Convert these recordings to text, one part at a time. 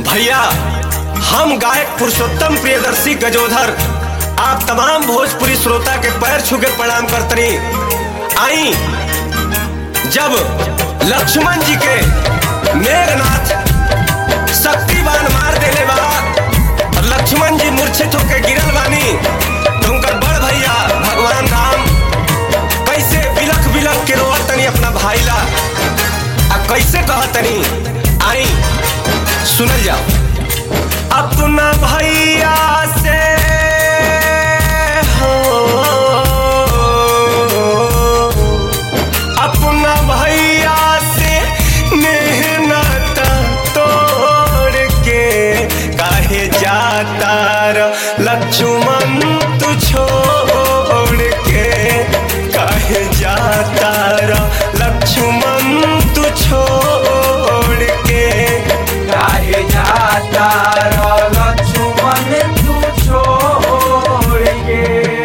भैया हम गायक पुरुषोत्तम प्रियदर्शी गजोधर आप तमाम भोजपुरी श्रोता के पैर छू के प्रणाम करतनी आई जब लक्ष्मण जी के मेघनाथ शक्तिवान मार देले बा और लक्ष्मण जी मूर्छित होके गिरल बानी तो उनकर बड़ भैया भगवान राम कैसे बिलख बिलख के रोवत तनी अपना भाई ला आ कैसे कहतनी आई सुनल जाओ अपना भैया से हो अपना भैया से मेहनत तोड़ के काहे जाता र लक्ष्मण तू छोड़ के काहे जाता र लक्ष्मण तू छोड़ के काहे जाता रो लक्ष्मण तू छोड़ के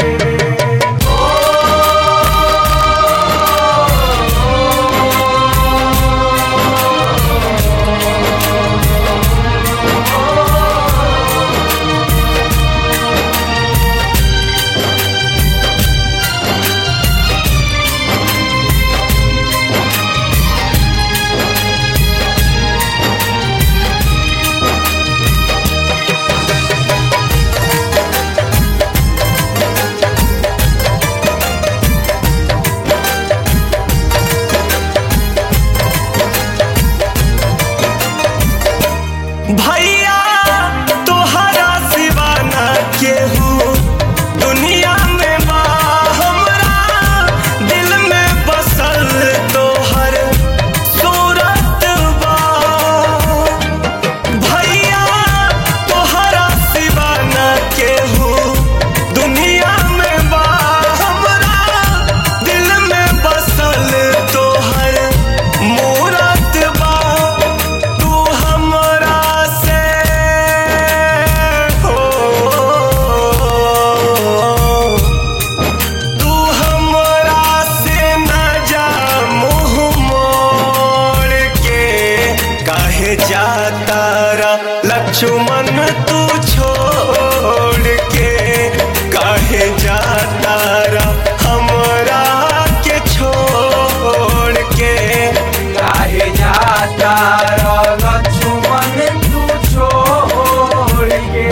भैया तोहरा सिवा ना केहू दुनिया में बा हमरा दिल में बसल तोहर सूरत बा भैया तोहरा सिवा ना केहू दुनिया में बा हमरा दिल में बसल तोहर मूरत बा तू हमरा से हो तू हमरा से न जा मुँह मोड़ के काहे जाता रा लक्ष्मण तू छोड़ के काहे जाता रा हमरा के छोड़ के काहे जाता रो लक्ष्मण तू छोड़ के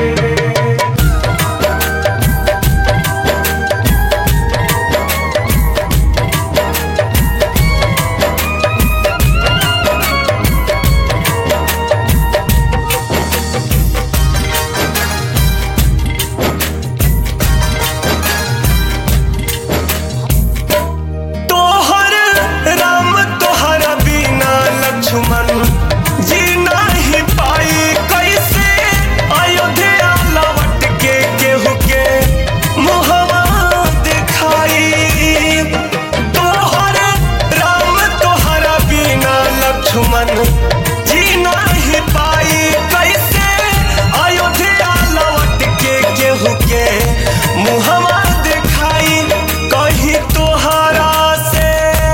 तोहर राम तोहर बिना लक्ष्मण जी नहीं पाई कैसे अयोध्या लौट के केहू के मुहवा दिखाई तोहर राम तोहर बिना लक्ष्मण जी नहीं पाई कैसे अयोध्या लौट के केहू के मुहवा दिखाई कहीं तोहरा से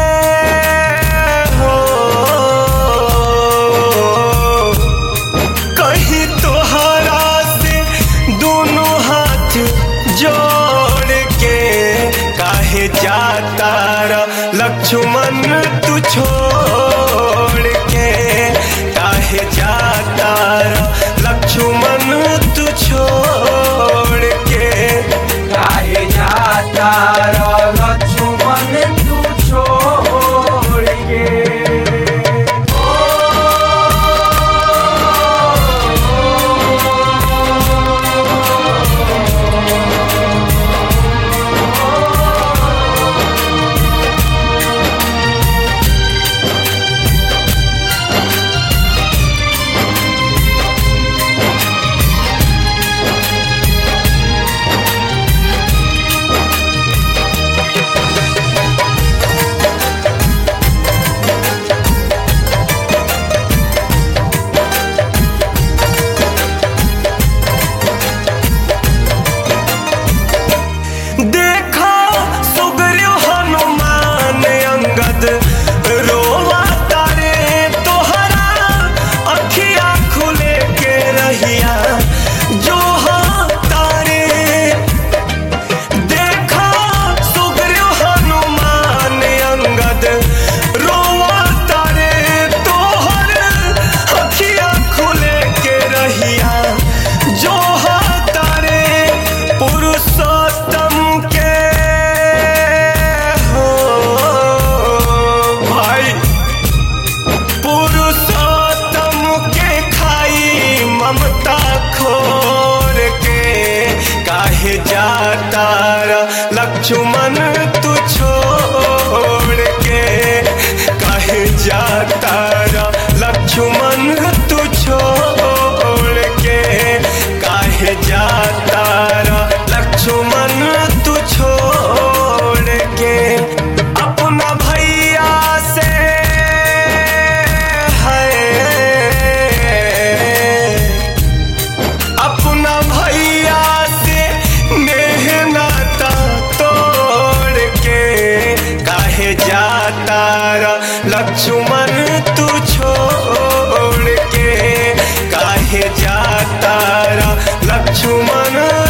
हो कहीं तोहरा से दोनों हाथ जोड़ के काहे जाता रा लक्ष्मण तू छोड़ के काहे जाता रा लक्ष्मण तू छोड़ के काहे जाता रो लक्ष्मण तू छोड़ के छोड़ के काहे जाता रा लक्ष्मण तू छोड़ के काहे जाता रा लक्ष्मण तू छोड़ के अपना भैया से है अपना भैया से नेह नाता तोड़ के काहे जाता रा लक्ष्मण तू छोड़ के काहे जाता रा लक्ष्मण